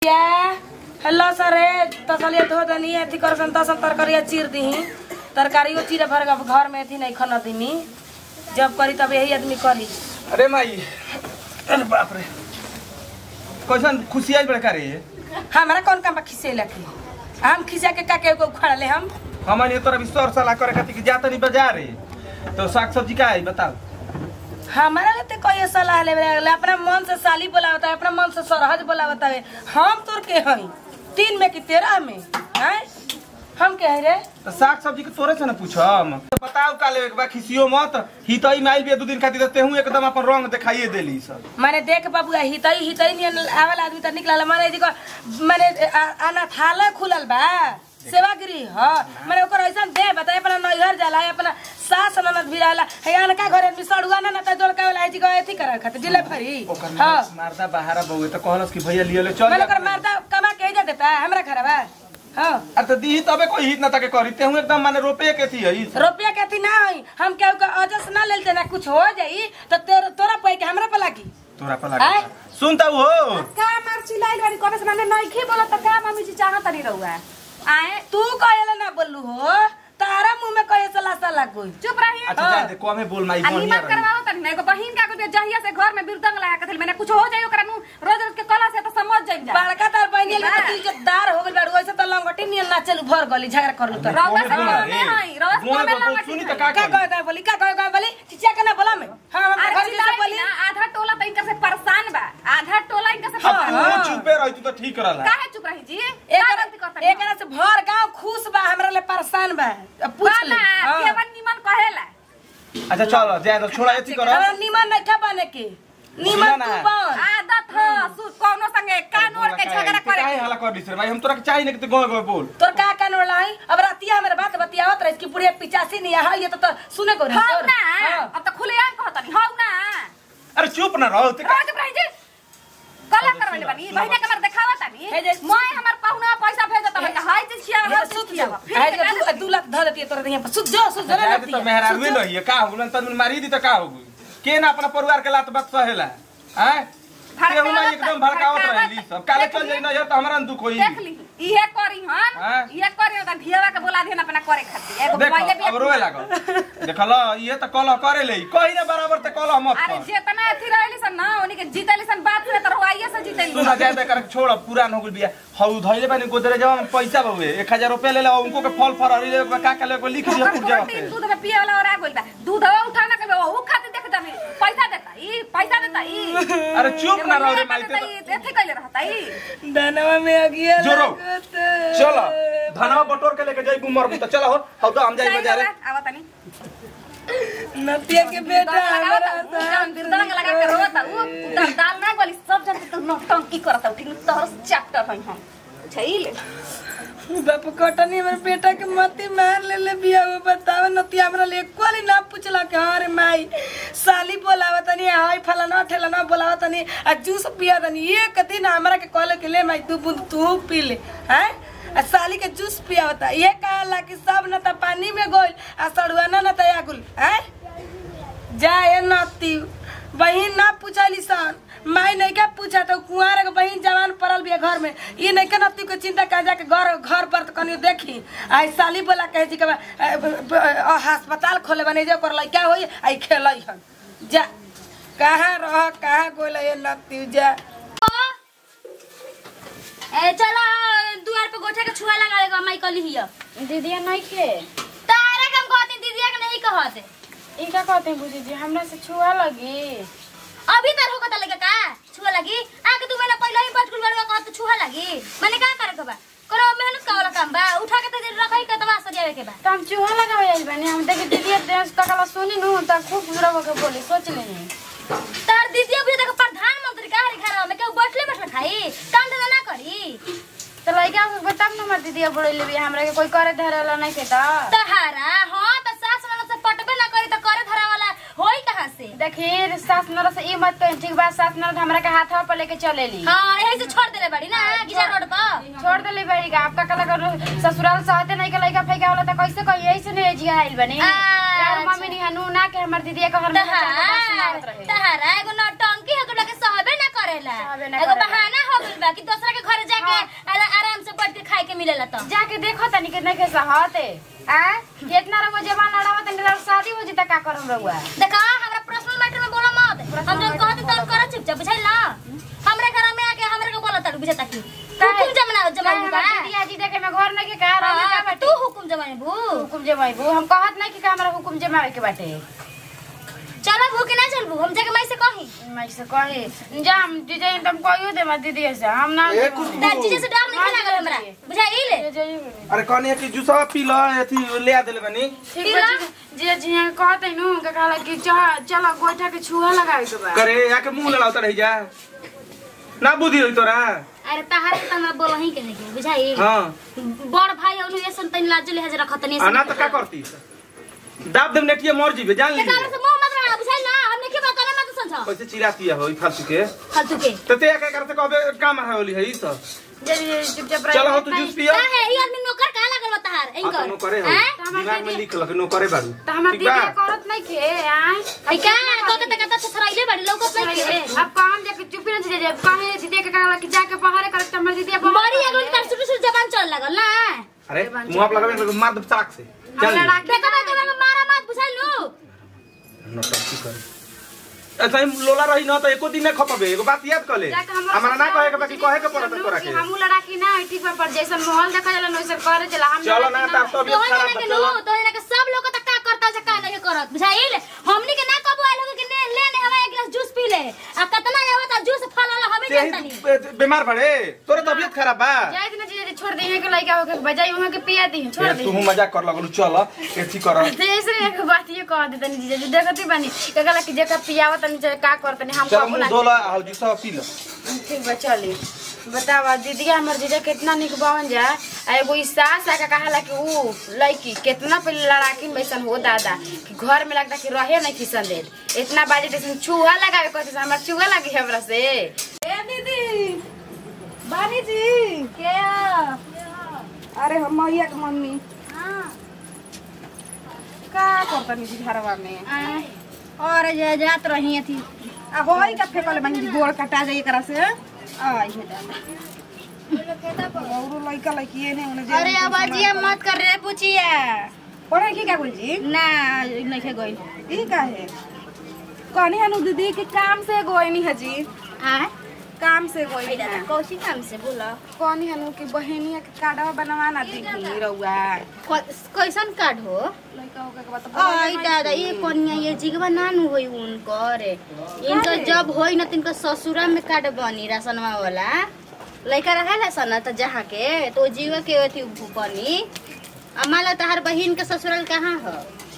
क्या हेलो सर तसलिए धो दनी अथी कर सन तसन तरकारिया चीर दही तरकारियो चीरे भर के घर में अथी नहीं खन दीनी जब करी तब यही आदमी करी अरे माई अरे बाप रे कैसन खुशी आई बड़का रे हमारा कौन काम बा खिसे लकी हम खिसा के का के को उखाड़ ले हम हमन ये तोरा विश्वास सलाह करे खातिर कि जाता नहीं बाजार रे तो साग सब्जी का है बताओ हमारा लेते कोई सलाह ले ले अपना मन से साली बोलावता है अपना मन से सरहज बोलावता है हम तोर के हई तीन में कि तेरह में हैं हम कह रे तो साग सब्जी के तोरे से ना पूछम तो बताओ का लेवे के बा खिसियो मत ही तो माइल भी दू दिन खातिर देते हूं एकदम अपन रंग दिखाइए देली सब मैंने देख बाबू हितई हितई नियन आवल आदमी त निकलल माने जी को मैंने अनाथालय खुलल बा सेवागिरी ह मैंने ओकर ऐसा दे बताए अपना नैहर जाला है अपना सास ननद भी रहला है अनका घर में सड़ुआ ना त जोड़का वाला है जी को एथी करे खातिर जिले भरी ओकर हां मारदा बाहर बहुए तो कहलस कि भैया लियो ले चल मैंने जा। ओकर मारता कमा के जा देता है हमरा घर बा हां अरे तो दी तबे कोई हित ना तके करी ते हूं एकदम माने रोपे के थी है रुपया के अथी ना होई हम केहू के अजस ना लेते ना कुछ हो जाई तो तेरा तोरा पे के हमरा पे लागी तोरा पर आय? लगा सुनता हो का मार चिल्लाइल बारी करे से माने नइखे बोलत त का मम्मी जी चाहत नहीं रहुआ आए तू कहेला ना बोलू हो तारा मुंह में कहे सला सला कोई चुप रही अच्छा जा दे कोमे बोल माई आ बोनिया निमन रही करवाओ तनी ना एगो बहिन का को जहिया से घर में बिरदंग लगा के मैंने कुछ हो जाई ओकरा नु रोज रोज के कला से तो समझ जाई जा बड़का तार बहनी ले तो इज्जतदार हो गइल बाड़ू ऐसे तो लंगटी नियन ना चलू भर गली झगड़ा करलू तो रउआ से कोमे बोल में रे। हई रउआ से गोमे में बोल, लंगटी सुनी हई। तो का का करी कहे बोली का कहे बोली चिचिया के ना बोला में हां हम अरे घर से चिल्लाई बोली ना आधा टोला तो इनकर से परेशान बा आधा टोला इनकर से अब परेशान तू चुपे रही तू तो ठीक रहला काहे चुप रही जी का गलती एक करता एकरा से भर गांव खुश बा हमरा ले परेशान बा अब पूछ ले बाला हाँ। केवन निमन कहेला अच्छा चल जा तो छोड़ा एती कर हमरा निमन नहीं खा बने के सुना निमन ना। तू बन आदत ह सु कोनो संगे कान ओढ़ के झगड़ा करे काहे हल्ला कर दिस रे भाई हम तोरा के चाहिए नहीं कि तू गोए गोए बोल तोर का कान वाला है अब रातिया मेरे बात बतियावत रही कि बुढ़िया पिचासी नहीं है ये तो, तो सुने को हौ तोर ना हाँ। अब त खुलेआम कहतनी हौ ना अरे चुप ना रहो ते रोज रही जी कला करवले बानी बहिने के मर देखावा तानी हे जे- मोय हमर पाहुना पैसा भेजत बा हाय जे छिया ये हाय तो जे सुत छिया जा फिर आज के तू दू लाख धर देती है तोरे यहाँ पर सुत जा सुत जा जाए तो मेहरारू ही नहीं है का होगलन तन मारी दी तो का होगु के ना अपना परिवार के लात बात सहेला हैं ते हुना एकदम भड़कावत रहली सब काले चल जाई ना यार तो हमरा न दुख होई देख ली इहे करी हन हाँ। इहे करी त धियावा के बोला देन अपना करे खातिर एगो देख मोबाइल भी अब रोए लागल देखल ये तो कलह करे ले कहीं ना बराबर ते कलह मत अरे कर जेतना अथी रहली सन ना ओनी के जीतली सन बात से त रोइए से जीतली सुना जाए दे कर छोड़ पुरान हो गेल बिया हौ धइले बानी गोदरे जवा में पैसा बहुए 1000 रुपया ले ले उनको के फल फरहरी ले का का ले को लिख दिया पूर जगह पे दूध में पिए वाला और आ गइल बा दूध उठा ना के वो खातिर देख जामी पैसा देता ई पैसा देता ई अरे चुप ना रहो रे माई देता ई एथे कइले रहता ई दानवा में अगिया जोरो। लागत। चलो धनवा बटोर के लेके जाई मर तो चलो हो हौ तो हम जाई बाजारे आवा तनी नतिया के बेटा लगावता हमारा उ जन बिरदंग लगा के रोता उ उधर दाल ना गली सब जन तो नौटंकी करता ठीक तोहर चैप्टर हई हम छैले बाप कटनी हमर बेटा के मती मार ले ले बिया वो बताव नतिया हमरा ले कोली ना पूछला के अरे माई साली बोलावा तनी हाय फलाना ठेलाना बोलावा तनी आ जूस पिया तनी एक दिन हमरा के कहले के ले माई तू बूंद तू पी ले हैं आ साली के जूस पिया होता ये कहला कि सब न त पानी में गोल आ सड़ुआ न त आगुल हैं जाए नती बहिन ना पूछली सन माई नहीं के पूछा तो कुआर के बहिन जवान पड़ल बिया घर में ये नहीं के नती के चिंता कर जाके घर घर पर कनी देखी आई साली बोला कहे जी के बा, अ, ब- ब- अ, अस्पताल खोले बने जो कर लइका होई आई खेलई हन जा कहाँ रह कहाँ गोल ये नती जा ए चला दुआर पे गोठा के छुआ लगा लेगा माई कली हिया दीदिया नहीं के तारे के हम कहते दीदिया के नहीं कहते इनका कहते हैं बुझी जी हमरा से छुआ लगी अभी तर हो कता लगे का छुआ लगी आके तू मैंने पहले ही बटकुल बड़वा कहत छुआ लगी मैंने का करे के बा करो मेहनत का वाला काम बा उठा के ते रखई के तवा सजावे के बा तो हम चूहा लगावे आई बनी हम देखे दीदिया देश तकला सुनी नु त खूब बुरा होके बोली सोच लेनी तार दीदिया भी देख प्रधानमंत्री का हरी घर में केहू बैठले बैठले खाई काम धंधा ना करी तो लइका के बताब न हमर दीदिया बोले लेबी हमरा के कोई करे धरेला नहीं के त तहारा हां त सास ननद से पटबे ना करी त करे धरा वाला होई कहां से देखी सास नर से ई मत कहीं ठीक बा सास नर हमरा के हाथ पर लेके चलेली हां यही से छोड़ देले बड़ी ना गिजा रोड पर छोड़ देली बड़ी का आपका कला कर ससुराल सहते नहीं के लइका फेंका होला त कैसे कही ऐसे नहीं जिया आइल बनी अच्छा। और मम्मी नहीं हनु ना के हमर दीदिया के घर में तहारा तहारा एगो नौटंकी है के सहबे ना करेला चाहबे ना एगो करेला। बहाना हो गइल बा कि दूसरा के घरे जाके आरा- आराम से बैठ के खाए के मिलेला तो जाके देखो तनी कितना कैसा हते आ कितना रउआ जवान लड़ावा तनी रउआ शादी हो जिता का करम रउआ देखा हमरा पर्सनल मैटर में बोला मत हम जब कहते तब कर चुपचाप बुझाइल ना हमरे घर में आके हमरे के बोला तड़ बुझता की हुकुम जमना जमाई बा दिया जी देखे में घर नहीं के का रहे का हाँ, बाटे तू हुकुम जमाई बू हुकुम जमाई बू हम कहत नहीं कि का हमरा हुकुम जमावे के बाटे चलो भू के ना चलबू हम जाके माई से कही मैं से कहे जा हम जीजे तुम कहियो दे मत दीदी से हम ना ए, कुछ दादी जी से डर नहीं लागल हमरा बुझाइल अरे कहनी कि जूसवा पी ल अथी ले आ देले बनी ठीक बा जीजे जी यहाँ कहते नु का कहला कि चल चल गोइठा के छुआ लगावे के बा करे आके मुंह लड़ावता रही जा ना बुद्धि होई तोरा अरे तहारे त हमरा बोलही के नहीं बुझाइल हाँ बड़ भाई औनु ऐसन तनी लाज लिहाज रखत नहीं आ ना तो का करती दाब देम नेटिए मर जीबे जान के लीजिए काले से मुंह मत बना बुझाइल ना हमने के बात करे मत समझो कैसे चिराती है होई फालतू के फालतू के तो ते क्या करते कहबे काम है होली है ई सब जे जे चुपचाप चलो हो रह तू जूस पियो का है ई आदमी नौकर का लागल बा तहार आ इनकर तो नो करे हो हैं? दिमाग में लिख लख नो करे बारू त हमर ठीक दीदी बा करत नहीं के आय है का तो के तक तक थराइले बड़ी लौकत नहीं के अब काम जाके चुपी न जीजे जब कहे दीदी के कहला कि जाके पहाड़े करत त हमर दीदी बड़ी एगो कर सुटू सुटू जबान चल लागल ना अरे मुंह आप लगावे तो मार दे साक से चल हमरा देखो देखो देखो मारा मत बुझाइल नु नौटंकी करे ऐसा ही लोला रही ना तो एको दिन ना खपबे एगो बात याद कर ले जाके हमरा हमारा ना कहे के बाकी कहे के पड़त तोरा के हमू लड़ा की ना ठीक बा पर जैसन माहौल देखा जाला वैसन करे चला हम चलो लड़ा ना की तब तो तो खराब ना बा, के चलो नु तो ना के सब लोग तक का करता से का नहीं करत बुझाइल हमनी के ना कबो आइल के ने ले ने हवा एक गिलास जूस पी ले आ कतना आवत जूस फलाला हमें ते जानता ही नहीं बे- बीमार पड़े तोरा तबीयत खराब बा जाए दिन जीजे छोड़ दे के लइका होके बजाई वहां के पिया दी छोड़ दे तू मजाक कर लगलू चल एथी कर जैसे एक बात ये कह दे तनी जीजे देखती बानी कहला कि जेका पियावा तनी जे का करतनी हम चल कबू मुंह ना धोला आ जूसा पी ल ठीक बा चली बतावा दीदी हमर जीजा कितना निक बन जा आ एगो ई सास आके कहाला कि ऊ लड़की कितना पे लड़ाकिन बैसन हो दादा कि घर में लगता कि रहे नहीं किसन दे इतना बाजे जैसे चूहा लगावे कहते से हमरा चूहा लगी हमरा से ए दीदी बानी जी के अरे हम मैया के मम्मी का करतनी जी घरवा में और जे जात रही थी आ होई का फेकले बानी जी गोड़ कटा जाई एकरा से आई हे दादा औरो लइका लइकी ने ओने जे अरे आवाजिया मत कर रे पूछिया पढ़े की का बोल जी ना नहीं गइल ई का है कहनी हनु दीदी के काम से गोइनी है जी हां काम से गोइनी है कौशी काम से बोला कहनी हनु कि बहनिया के कार्डवा बनवा ना दी रउआ कैसन कार्ड हो लइका होके के बात आई दादा ये कन्या ये जिगवा नानू होई उनकर इनकर जब होई न तिनकर ससुरा में कार्ड बनी राशनवा वाला लइका रहेला सन त जहाँ के तो जीवा के अथी बनी अमाला तहार बहिन के ससुराल कहाँ ह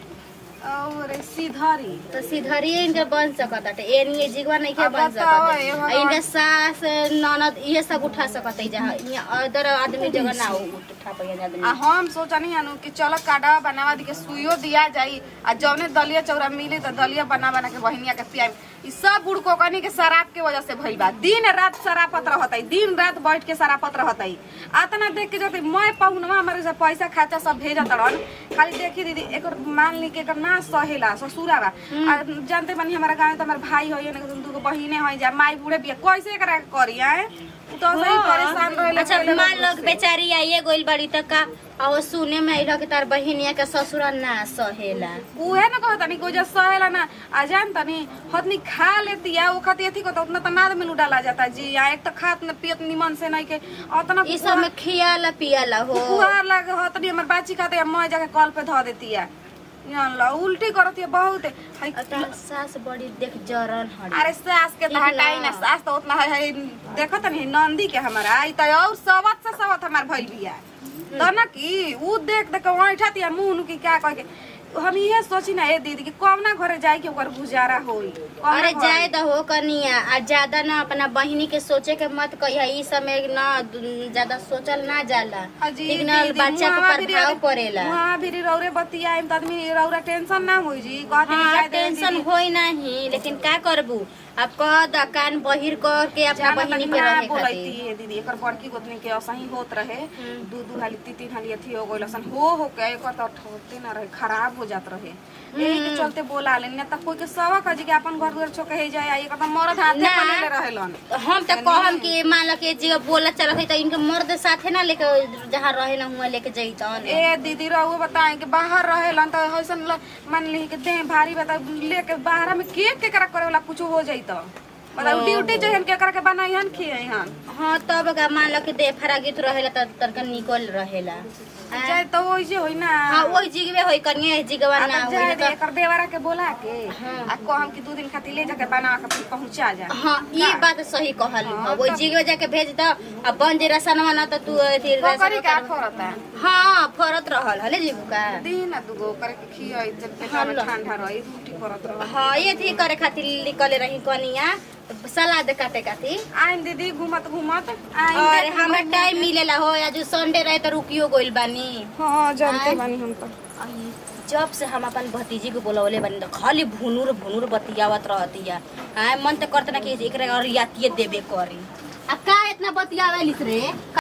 और सीधरी तो सीधरिए इनके बन सकत बाटे एनिए जिगवा नहीं के अब बन बताओ, सकत ए आ भगवान। इनके सास ननद ये सब उठा सकत है जहाँ यहाँ अदर आदमी जगह ना उ- उठा पाइए आदमी आ हम सोचनी हनु कि चलो कार्डवा बनावा दी के सुइयो दिया जाई आ जौने दलिया चौरा मिली त दलिया बना बना के बहनिया के पियाई ई सब बुढ़ कोकनी के शराब के वजह से भइल बा दिन रात शराबत रहतई दिन रात बैठ के शराबत रहतई आतना देख के जते मैं पहुनवा हमारे से पैसा खर्चा सब भेजत रहन खाली देखी दीदी एकर मान ली के एकर ना सहेला ससुरा बा आ जानते बानी हमारा गांव में त हमार भाई होई ने दुगो बहिने होई जा माई बूढ़े बिया कैसे एकरा के करी आए उ तो सही परेशान रहेला अच्छा मान लोग बेचारी आइए गोइल बड़ी तक का और सुने में आइल कि तार बहिनिया के ससुरा ना सहेला उहे न कहत तनी गोजा सहेला ना आ जान तनी हतनी खा लेती है वो खाती थी को उतना त नाद में डाला जाता जी आ एक त खात न पियत निमन से नहीं के उतना ई सब में खियाला पियाला हो फुहार लागे हतनी हमर बाची खाते है मैं जाके कल पे ध देती है जान ला उल्टी करत है बहुत हाय और तार सास बड़ी देख जरन हड़ी अरे सास के ठीक तो हटाई ना। ना सास तो उतना है, है देखत नहीं नंदी के हमारा आई तो और सवत से सवत हमार भइल बिया तो ना कि ऊ देख देख वहाँ उठाती है मुंह की क्या कह के हम ये सोची ना ए दीदी कि कौना घरे जाए के ओकर गुजारा होई कौना अरे घरे? जाए तो हो कनिया आ ज्यादा ना अपना बहिनी के सोचे के मत कहिया ई समय ना दु- ज्यादा सोचल ना जाला अजी ठीक ना दीदी, बच्चा मुहावा पर भी प्रभाव रे- पड़ेला मुहावा भी रे रौरे बतिया आइम त आदमी रौरा टेंशन ना होई जी कहते कि हाँ जाए दे टेंशन दीदी। होई नहीं लेकिन का करबू अब कह द कान बहिर कर के अपना जाना बहिनी तनी के ना रहे बोलैती खातिर है दीदी एकर बड़की गोतनी के असही होत रहे दू दू हाली तीन तीन हाली अथी हो गइल असन हो हो के एकर त ठोते ना रहे खराब हो जात रहे यही के चलते बोला ले न त कोई के सवा कह कि अपन घर दुआर छोके हे जाए एकर त मरद हाथे ना। पले ले रहेलन हम तो कहम कि मान लो कि जगह बोला चलत है तो इनके मर्द साथे ना लेके जहाँ रहे ना हुआ लेके जैतन ए दीदी रहू बताए कि बाहर रहेलन त हइसन ल- मान ली कि देह भारी बता लेके बाहर में के के करा करे वाला कुछ हो जाई त मतलब ड्यूटी जहन के करा के बनाइहन खियहन हाँ तब का मान लो कि दे फरागित रहेला तो तनका निकल रहेला हाँ। जाए तो वही होई ना हाँ वही जिगवे होई कनिए जिगवा आ ना त होई जाए तो दे एकर देवरा के बोला के आ कहम कि दू दिन खातिर ले जाके बना के फिर पहुंचा जा हाँ ये बात सही कहल हाँ, वही जिगवे जाके भेज दो अब बन जे रसनवा ना तो तू अथी करी रसन का फरता हाँ फरत रहल हले जीबू का दिन आ दुगो करे के खियाई जब पेटा में ठंडा रही रोटी करत रह हाँ ये थी करे खातिर निकले रही कनिया सलाद काटे खातिर आइन दीदी घुमत घुमत आइन और देख- हमें टाइम मिलेला हो आज संडे रहे तो रुकियो गइल बानी हाँ जानते बानी हम तो आई, जब से हम अपन भतीजी को बोलवले बानी त खाली भुनुर भुनुर बतियावत रहतिया हाँ मन तो करता ना कि एकरा और यातिये देबे करी आ का इतना बतियावेलिस रे